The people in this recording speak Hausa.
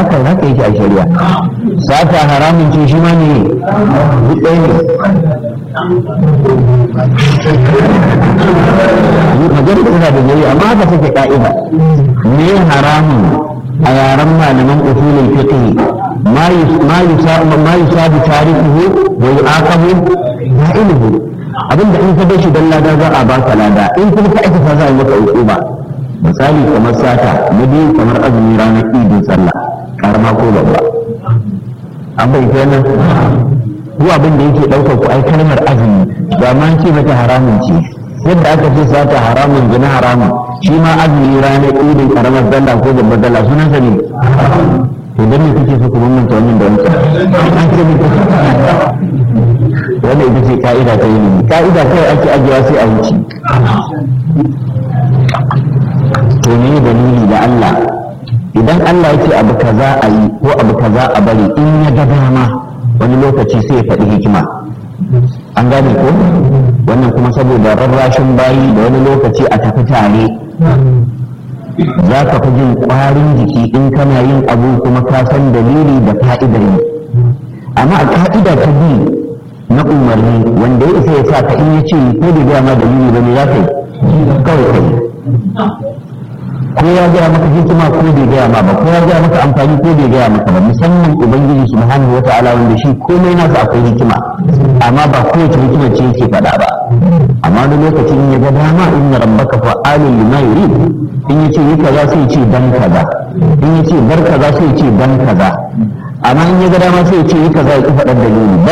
haka haka yake a shari'a sata haramun ce shi ma ne duk ɗaya ne magana tana da yayi amma haka take ka'ida me haramun a yaren malaman usulul fiqh ma ma yusabu ma yusabu tarihuhu wa yu'aqabu fa'iluhu abinda in ka bar shi dan lada za a baka lada in kuma ka aika za a yi maka hukuma misali kamar sata na biyu kamar azumi ranar idin sallah karama ko babba an bai kenan ko abin da yake ɗaukar ku ai kalmar azumi ba ma ce mata haramun ce yadda aka ce sata haramun gina haramun shi ma azumi ranar idin karamar sallah ko babbar sallah sunan sa ne to dan me kake so ku bambanta wannan da wancan an ce ne wanda ita ce ka'ida ta yi ka'ida kawai ake ajiyewa sai a wuce to ne dalili da Allah idan Allah ya ce abu kaza a yi ko abu kaza a bari in ya ga dama wani lokaci sai ya faɗi hikima an gane ko wannan kuma saboda rarrashin bayi da wani lokaci a tafi tare za ka fi jin ƙwarin jiki in kana yin abu kuma ka san dalili da fa'idar yi amma a ka'ida ta bi na umarni wanda ya isa ya sa ka in ya ce ko da gaya ma dalili ba ne za ka yi kawai kai ko ya gaya maka hikima ko bai gaya ma ba ko ya gaya maka amfani ko bai gaya maka ba musamman ubangiji subhanahu wa ta'ala wanda shi komai nasa akwai hikima amma ba kowace hikima ce yake faɗa ba amma wani lokacin ya ga dama inna rabbaka fa'alun lima yurid in yace yi kaza sai ce dan kaza in yace bar kaza sai ce dan kaza amma in ya ga dama sai ce yi kaza ya ki faɗar dalili